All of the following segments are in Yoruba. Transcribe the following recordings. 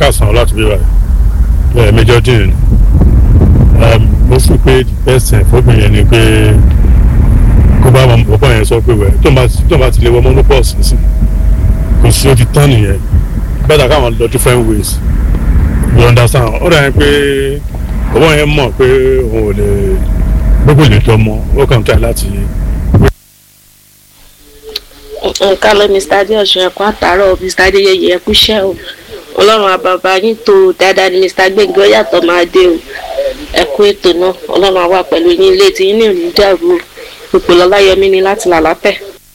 kásán láti bí wáyé ẹ Major Dean mo fi pé the best thing fóbìnrin yẹn ni pé kó bá wọn bọ́bọ́ yẹn sọ pé wẹ̀ tó ń bá ti lè wọ monopause nísìn kò sí ojú tán nìyẹn bẹ́ẹ̀ káwọn lọ different ways you understand ó dà yẹn pé bọ́bọ́ yẹn mọ̀ pé òun ò lè gbogbo lè tọ́ mọ́ ó kàn tẹ̀ láti. nǹkan lọ mr adeosun ẹkọ àtàrọ mr adeyeye ẹkú iṣẹ́ o ọlọ́run àbàbà yín tó dáadáa ni mr gbẹngàn yàtọ̀ máa dé o ẹkú ètò náà ọlọ́run àwa pẹ̀lú yín ilé tí yín ní òní dàrú o ipò lọláyẹmí ni láti là lápẹ.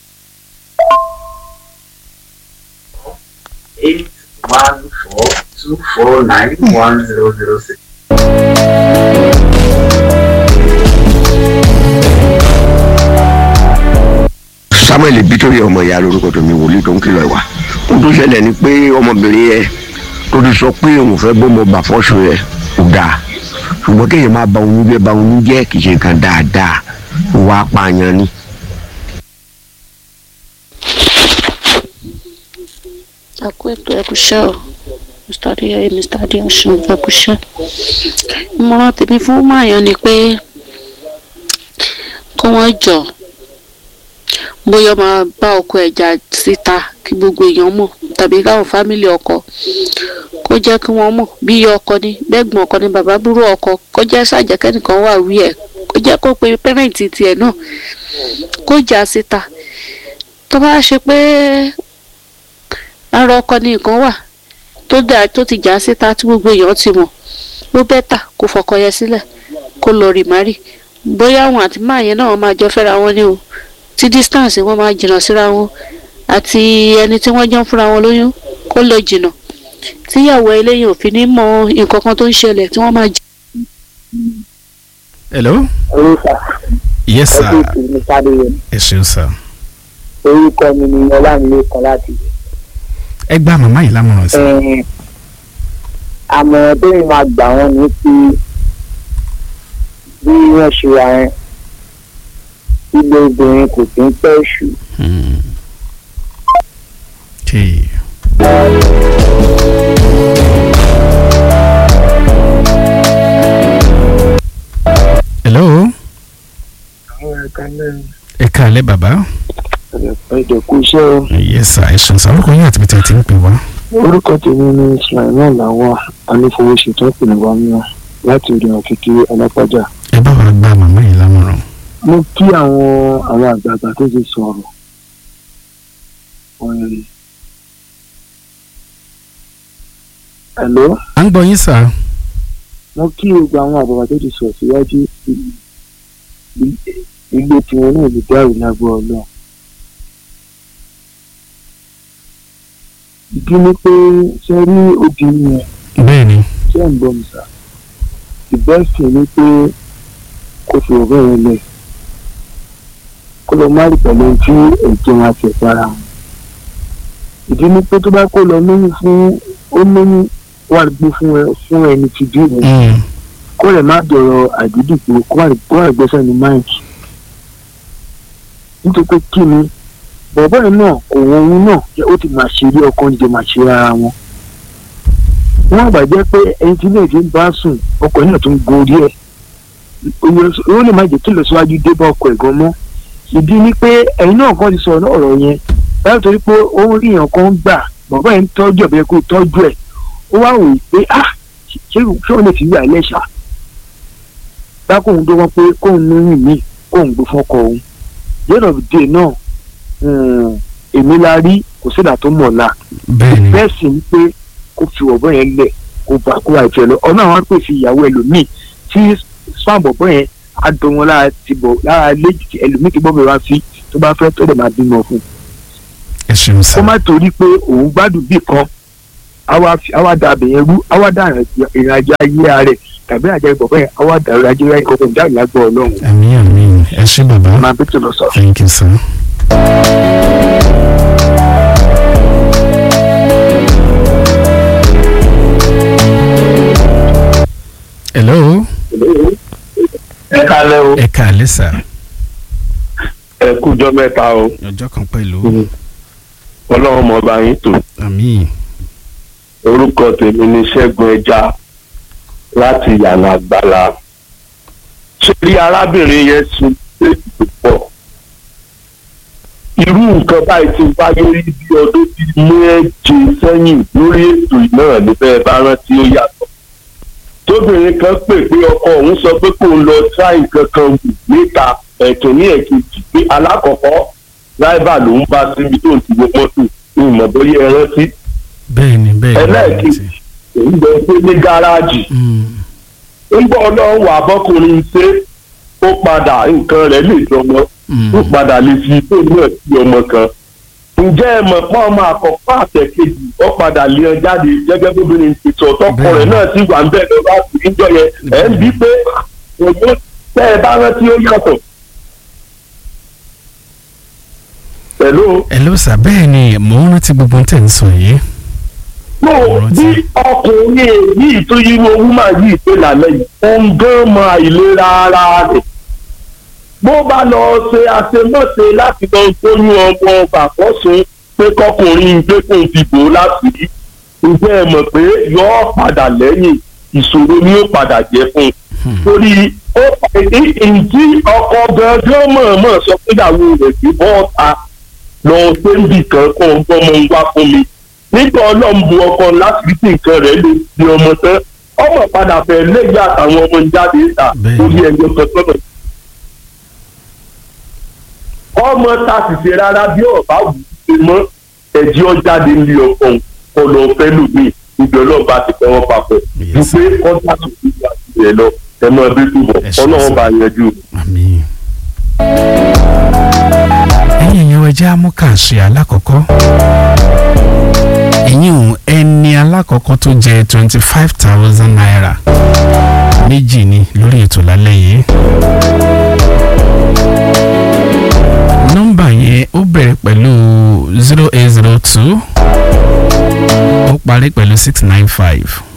eight one four two four nine one zero zero six. samuel bitori ọmọ ìyá lórúkọ tó mi wòlíì tó ń kìlọ̀ ìwà ohun tó ṣẹlẹ̀ ni pé ọmọbìnrin yẹn tó ti sọ pé òun fẹ́ bọ́ ọmọ bàfọ́sọ yẹn kò dáa ṣùgbọ́n kéèyàn máa ba oyún jẹ́ ba oyún jẹ́ kì í ṣe nǹkan dáadáa ìwà apààyàn ni. ẹkú ètò ẹkú iṣẹ́ o mr adeyeye mr adeosun ẹkú iṣẹ́ ìmọ̀ràn tèmi fún mayan ni pé kí wọ́n jọ bóyá máa bá ọkọ ẹja síta kí gbogbo èèyàn mọ̀ tàbí káwọn fámìlì ọkọ kó jẹ́ kí wọ́n mọ̀ bí iye ọkọ ni bẹ́gbọ̀n ọkọ ni bàbá búrò ọkọ kó jẹ́ sàjẹ́kẹ́nìkan wà wí ẹ̀ kó jẹ́ kó pe pẹ́rẹ́ǹtì tiẹ̀ náà kó jà síta tó bá ṣe pé ara ọkọ ni nǹkan wà tó dà tó ti jà síta tí gbogbo èèyàn ti mọ̀ ló bẹ́tà kó fọkọ yẹn sílẹ̀ kó lọ rì márì bóyá àwọn àti máa yẹn náà máa jọ fẹ́ra wọn ní o tí distance wọn máa jìnnà síra wọn àti ẹni tí wọ́n jọ ń fúnra wọn lóyún kó lọ jìnnà tíyàwó eléyìí ò fi ní mọ nǹkan kan tó ń ṣẹlẹ̀ tí wọ́n máa jẹ. hello. orúkọ yes sir ẹgbẹ́ ìpínlẹ̀ sáré ẹ ṣeun sir. orúkọ mi ni ọlámilékan láti ẹ gbá màmá yìí lámọ̀ràn sí. ẹ̀ àmọ̀ràn tó yìí máa gbà wọ́n ní pé bí wọ́n ṣe wà yẹn ilé obìnrin kò kí ń pẹ́ ṣù. Hmm. Okay. hello. àwọn ẹ̀ka náà ẹ káalẹ́ bàbá. ẹ̀jẹ̀ kú iṣẹ́ o. yes sir ẹ ṣeun sir orúkọ yín àti bìtẹ̀ tí ń pè wá. orúkọ tèmi ni sulaiman lawal anífowóṣetán ìpínlẹ̀ wàmíà láti òde òkìkí alápájà. ẹ bá wa gba màmá yìí lámọ̀ràn. mo kí àwọn àwọn àgbààgbà tó ti sọ̀rọ̀ ọ̀rẹ́ hello à ń gbọ́ yín sir. mo kí gbogbo àwọn àgbààgbà tó ti sọ̀rọ̀ síwájú i- i- ilé tiwọn náà lè dárò lágbo ọlọ́run. ìdí ni pé ṣe rí obìnrin yẹn bẹ́ẹ̀ ni. ṣé ń bọ̀ mi sá ìbẹ́sìn ni pé kò fi ọ̀rẹ́ rẹ lẹ̀ kó lọ má rí pẹ̀lú ohun tí ẹ̀jẹ̀ wọn àti ẹ̀fọ́ ara wọn. ìdí ni pé tó bá kó lọ lóyún fún ó lóyún wà gbé fún ẹ fún ẹni tí bí rẹ Hmm. kó lè má dọ̀rọ̀ àdídìpọ̀ kó wà kó wà gbẹ́sẹ̀ ní máìkì. nítorí pé kí ni bọ̀bọ́ yẹn náà kò wọ́n òun náà ó ti máa ṣe ilé ọkọ ń jẹ máa ṣe ara wọn wọ́n àgbà jẹ́ pé ẹni tí ilé ń bá sùn ọkọ̀ náà tún gorí ẹ̀ ó lè má jẹ́ kí ìlọsíwájú dé bá ọkọ̀ ẹ̀ gan mọ́ ìdí ni pé ẹ̀yin náà kàn ti sọ̀rọ̀ ọ̀rọ̀ yẹn báyọ̀ torí pé ó ń rí èèyàn kan gbà bàbá yẹn ń tọ́jú ẹ̀ bẹ́ẹ̀ kó tọ́jú ẹ̀ ó wá wòye pé ah ṣé ṣé òun lè fi wà lẹ́ṣà bá kóun dé wọn pé kóun lóyún mi kóun gbé fọkọ òun yẹ́nà dé náà um, èmi la rí kò sídà tó mọ̀ la bẹ́ẹ̀ ni. bẹ́ẹ̀ sì ń pé kó fi ọ̀bọ yẹn lẹ̀ kó bá kó àìfẹ́ lọ ọ̀nà àwọn pèsè ìyàwó ẹlòmíì tí spam ọ̀bọ yẹn á dán wọn lára ti bọ̀ lára léjì tí ẹlòmíì ti gbọ́ bẹ̀rẹ̀ wá sí tó bá fẹ́ tó lè máa bímọ fún un. ẹ ṣeun kó sir. má torí pé òun gbádùn bí kan àwa fi- àwa da abẹ̀yẹn rú àwa da ìrìn àjò ayé rẹ̀ tàbí àjẹ ìbọ̀bọ̀ yẹn àwa da ìrìn àjò ayé kọ̀ọ̀kan jáde lágbọ̀ ọlọ́run àmì àmì ẹ ṣé bàbá. máa bí tó lọ sọ. thank you sir. hello. ẹ kálẹ́ o ẹ káalẹ́ sir. ẹ kújọ́ mẹ́ta o ọjọ́ kan pẹ̀lú. ọlọ́run mọ̀ bá yín tò àmì orúkọ tèmi ni ṣẹ́gun ẹja láti yànnà àgbàlá sórí arábìnrin yẹn sun léèdì tó pọ̀ irú nǹkan báyìí ti wáyé rí bí ọdún bíi méje sẹ́yìn lórí ètò náà níbẹ̀ bá rántí ó yàtọ̀ tóbìnrin kan pè pé ọkọ òun sọ pé kó lọ try nǹkan kan wù níta ẹ̀tún ní ẹ̀kejì pé alákọ̀ọ́kọ́ ráìbà ló ń bá síbi tó ń ti wo mọ́tò ní ìmọ̀ bóyá ẹ rántí bẹ́ẹ̀ ni bẹ́ẹ̀ ni ẹlẹ́ẹ̀kejì òun lọ pé ní gáràjì Mm, ń bọ́ ọlọ́run wà bọ́kùnrin ṣe ó padà nǹkan rẹ̀ lè dọmọ mm, ó padà lè fi tó náà sí ọmọ kan ǹjẹ́ ẹ mọ̀ pé ọmọ àkọ́kọ́ àtẹ̀kejì ó padà lé ọ jáde gẹ́gẹ́ bóbìnrin ti sọ tọkọ rẹ̀ náà sì wà ń bẹ̀ lọ láti níjọ yẹn ẹ̀ ń bí pé òun tẹ́ ẹ bá rántí ó yàtọ̀. pẹ̀lú hello sir bẹ́ẹ̀ ni mò ń rántí gbogbo ohun tẹ̀ ń sọ yìí. no bí ọkùnrin yìí tó yírú owó máa yí ìpè lálẹ́ yìí òun gan mọ àìlera ara rẹ̀ bó bá lọ ṣe àṣemọ́ṣe láti lọ gbóyún ọmọ bàkọ́sùn pé kọkùnrin gbẹ́kùn dìbò láti rí ǹjẹ́ ẹ mọ̀ pé yọ́ padà lẹ́yìn ìṣòro ni ó padà jẹ́ fún un torí ó ìdí ọkọ gangan mọ̀ọ́mọ̀ sọ pé ìyàwó rẹ̀ kì í bọ́ ọ̀ta lọ sẹ́ńbì kan kó ń gbọ́mọ ń wá fún mi nígbà ọlọ́run bu ọkọ láti rí tí nǹkan rẹ̀ lè di ọmọ tán ọmọ padà fẹ́ lẹ́yìn àtàwọn ọmọ ń jáde ìta Bẹ́ẹ̀. lórí ẹjọ́ kan sọ́nà. ọmọ ta sì ṣe rárá bí ọba wù ú ṣe mọ́ ẹ̀jẹ̀ ọjáde ní ọkọ òun kọ lọ fẹ́ lòmíì níbi ọlọ́run bá ti fẹ́ wọn papọ̀ ju Yes. pé kọ́ńtà tó fi wà sílẹ̀ lọ ẹ mọ ẹbí túbọ̀ Ẹ ṣé, ọlọ́run sir. bá yanjú. àmín. ẹ̀yin èèyàn ẹja amúkàṣe alákọ̀ọ́kọ́ ẹ̀yin ò ẹni alákọ̀ọ́kọ́ tó jẹ twenty five thousand naira méjì ni lórí ètò lálẹ́ yìí. nọ́mbà yẹn ó bẹ̀rẹ̀ pẹ̀lú zero eight zero two ó parí pẹ̀lú six nine five